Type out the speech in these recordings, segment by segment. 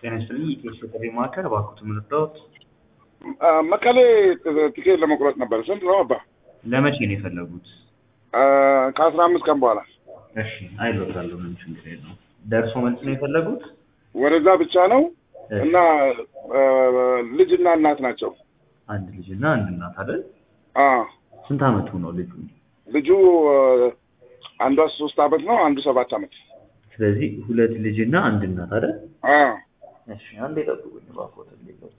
ጤና ይስጥልኝ። የኬስ ጥሪ ማዕከል እባክዎትን ምርዳዎት? መቀሌ ቲኬት ለመቁረጥ ነበር። ስንት ነው አባ? ለመቼ ነው የፈለጉት? ከአስራ አምስት ቀን በኋላ እሺ አይሎታለሁ። ምንም ችግር የለውም። ደርሶ መልስ ነው የፈለጉት? ወደዛ ብቻ ነው እና ልጅና እናት ናቸው። አንድ ልጅ እና አንድ እናት አይደል? አዎ ስንት አመቱ ነው ልጁ? ልጁ አንዷ ሶስት አመት ነው፣ አንዱ ሰባት አመት። ስለዚህ ሁለት ልጅ እና አንድ እናት አይደል? አዎ እሺ አንዴ ጠብቁኝ እባክዎትን ሌሎች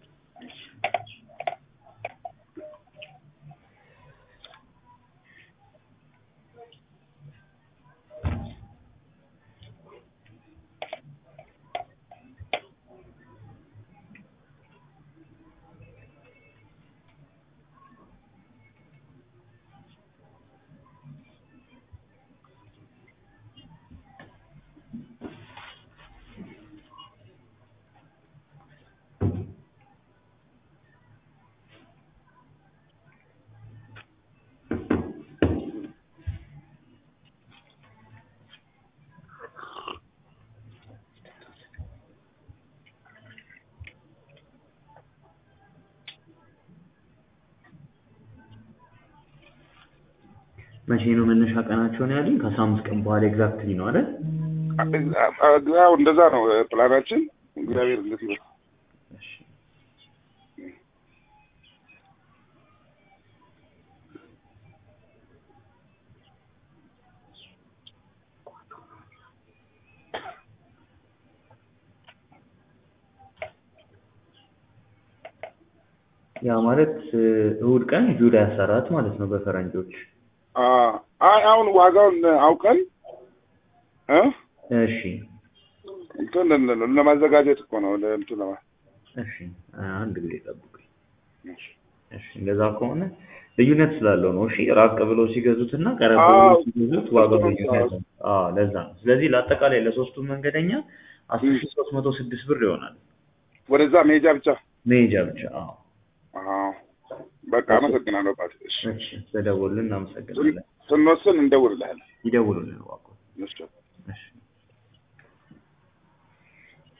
መቼ ነው መነሻ ቀናቸው ነው ያሉኝ? ከአስራ አምስት ቀን በኋላ ኤግዛክትሊ ነው አይደል? ያው እንደዛ ነው ፕላናችን። እግዚአብሔር እንግዲህ ነው። እሺ ያ ማለት እሁድ ቀን ጁላይ አስራ አራት ማለት ነው በፈረንጆች። አይ አሁን ዋጋውን አውቀን እ እሺ እንትን ለማዘጋጀት እኮ ነው እንትን ለማ እሺ አንድ ጊዜ ጠብቁኝ። እሺ እንደዛ ከሆነ ልዩነት ስላለው ነው። እሺ ራቅ ብለው ሲገዙትና ቀረብ ብለው አዎ። ሲገዙት ዋጋው ልዩነት አለው። አዎ ለዛ ነው። ስለዚህ ለአጠቃላይ ለሶስቱም መንገደኛ አስር ሺህ ሶስት መቶ ስድስት ብር ይሆናል ወደዛ መሄጃ ብቻ። መሄጃ ብቻ። አዎ አዎ በቃ አመሰግናለሁ። ባት እሺ እሺ ስለደወሉልን እናመሰግናለን። ስንወስን እንደውልልሃለን። ይደውሉልን እባክዎ። እሺ እሺ